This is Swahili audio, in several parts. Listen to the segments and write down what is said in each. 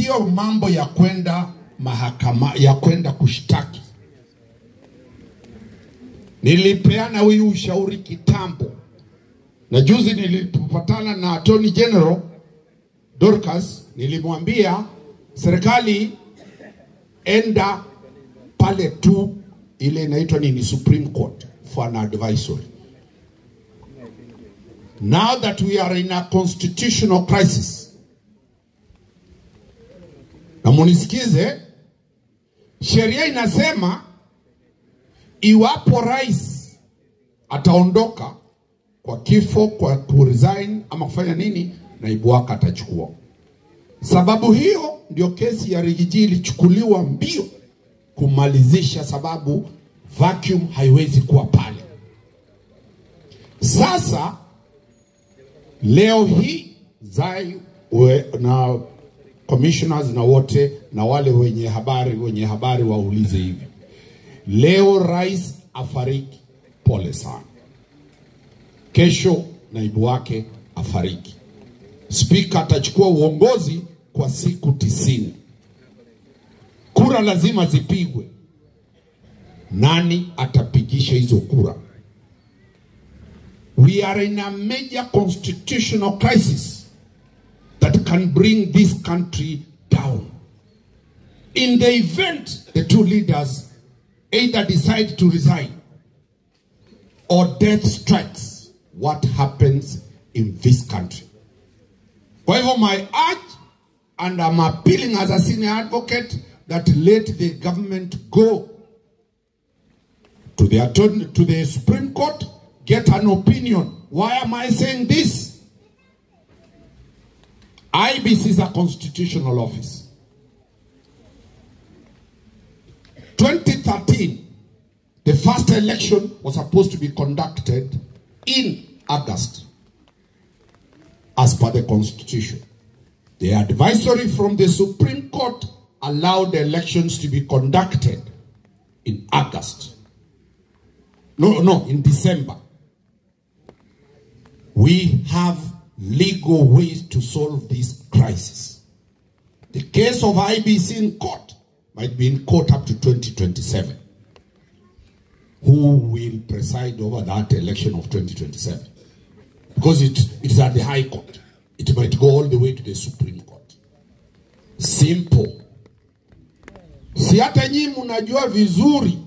sio mambo ya kwenda mahakama ya kwenda kushtaki. Nilipeana huyu ushauri kitambo, na juzi nilipopatana na Attorney General Dorcas, nilimwambia serikali enda pale tu ile inaitwa nini Supreme Court for an advisory. Now that we are in a constitutional crisis, na munisikize, sheria inasema iwapo rais ataondoka kwa kifo, kwa kuresign ama kufanya nini, naibu wake atachukua. Sababu hiyo ndio kesi ya Rigiji ilichukuliwa mbio kumalizisha, sababu vacuum haiwezi kuwa pale. Sasa leo hii Zai we, na commissioners na wote na wale wenye habari wenye habari waulize hivi, leo rais afariki, pole sana. Kesho naibu wake afariki, spika atachukua uongozi kwa siku tisini. Kura lazima zipigwe. Nani atapigisha hizo kura? We are in a major constitutional crisis that can bring this country down. In the event the two leaders either decide to resign or death strikes, what happens in this country? Kwa hivyo my urge and I'm appealing as a senior advocate that let the government go to the attorney, to the Supreme Court, get an opinion. Why am I saying this? IBC is a constitutional office. 2013, the first election was supposed to be conducted in August as per the constitution. The advisory from the Supreme Court allowed the elections to be conducted in August. No, no, in December. We have legal ways to solve this crisis. The case of IBC in court might be in court up to 2027. Who will preside over that election of 2027? Because it, it's at the High Court. It might go all the way to the Supreme Court. Simple. Si hata nyinyi mnajua vizuri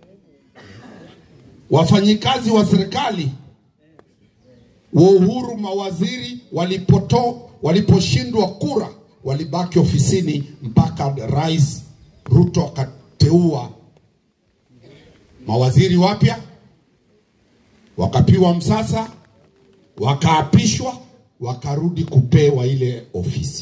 wafanyikazi wa serikali wa Uhuru, mawaziri walipoto waliposhindwa kura walibaki ofisini mpaka Rais Ruto akateua mawaziri wapya, wakapiwa msasa, wakaapishwa, wakarudi kupewa ile ofisi.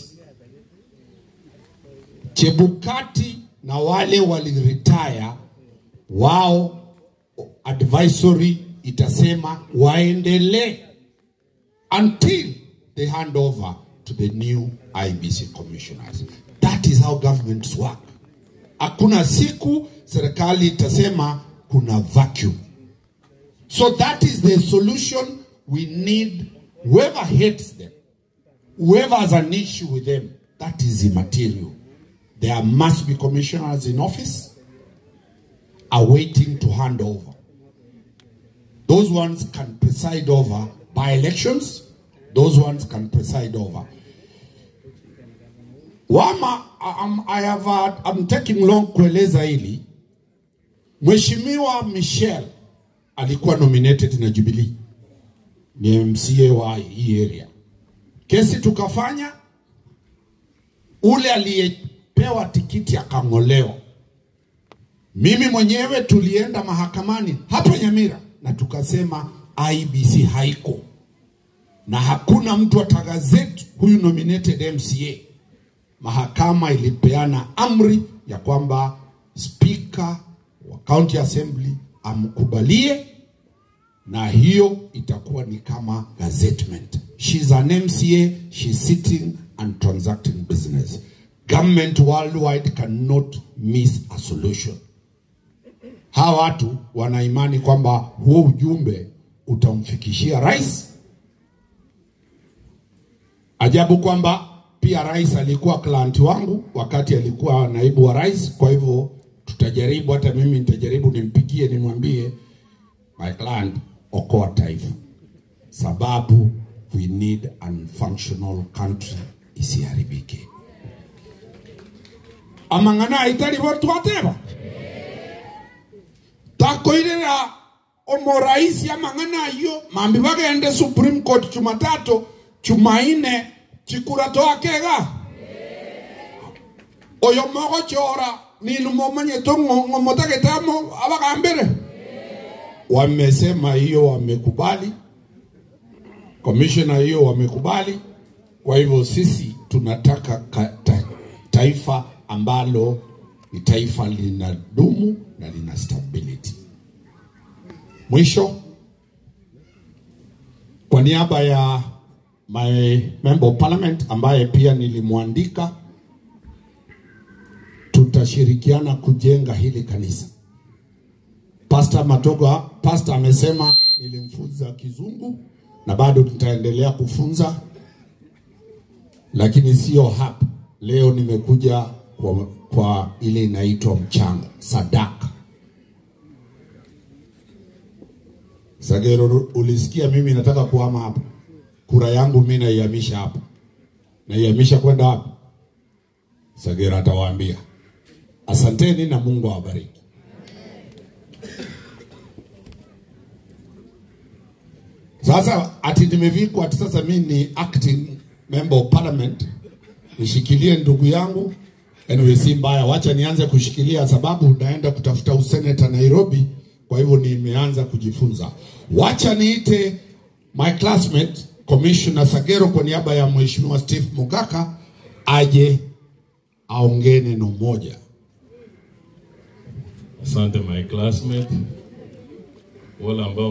Chebukati na wale waliretire wao, advisory itasema waendelee until they hand over to the new IBC commissioners. That is how governments work. Hakuna siku serikali itasema kuna vacuum. So that is the solution we need. Whoever hates them, whoever has an issue with them, that is immaterial. There must be commissioners in office awaiting to hand over. Those ones can preside over by elections. Those ones can preside over. Wama, I'm, I have, uh, I'm taking long kueleza hili. Mheshimiwa Michel alikuwa nominated na Jubilee, ni MCA wa hii area. Kesi tukafanya, ule aliyepewa tikiti akang'olewa. Mimi mwenyewe tulienda mahakamani hapo Nyamira na tukasema IBC haiko na hakuna mtu atagazeti huyu nominated MCA. Mahakama ilipeana amri ya kwamba spika wa county assembly amkubalie, na hiyo itakuwa ni kama gazettement. She's an MCA, she's sitting and transacting business. Government worldwide cannot miss a solution. Hawa watu wana imani kwamba huo ujumbe utamfikishia rais. Ajabu kwamba pia rais alikuwa client wangu wakati alikuwa naibu wa rais. Kwa hivyo tutajaribu, hata mimi nitajaribu nimpigie, nimwambie my client, okoa taifa, sababu we need a functional country isiharibike. amang'ana itari bo twateba takoirera omoraisi amang'ana ayo mambi bagende supreme court jumatatu jumaine chikura twakega oyo mogochora ninu momanyete ng'omotagitamo abagambire wamesema hiyo wamekubali komishona hiyo wamekubali kwa hivyo sisi tunataka ka, ta, taifa ambalo ni taifa linadumu na lina stability mwisho kwa niaba ya my member of parliament ambaye pia nilimwandika tutashirikiana kujenga hili kanisa Pastor Matoga, pastor amesema nilimfunza kizungu na bado nitaendelea kufunza, lakini sio hapa. Leo nimekuja kwa, kwa ile inaitwa mchango sadaka. Sagero, ulisikia mimi nataka kuhama hapa, kura yangu mimi naihamisha hapa, naihamisha kwenda hapa. Sagero atawaambia asanteni na Mungu awabariki. Sasa ati nimevikwa ati sasa mimi ni acting member of parliament, nishikilie ndugu yangu. Anyway, si mbaya, wacha nianze kushikilia sababu naenda kutafuta useneta Nairobi. Kwa hivyo nimeanza kujifunza. Wacha niite my classmate Commissioner Sagero kwa niaba ya Mheshimiwa Steve Mugaka aje aongee neno moja. Asante my classmate, wale ambao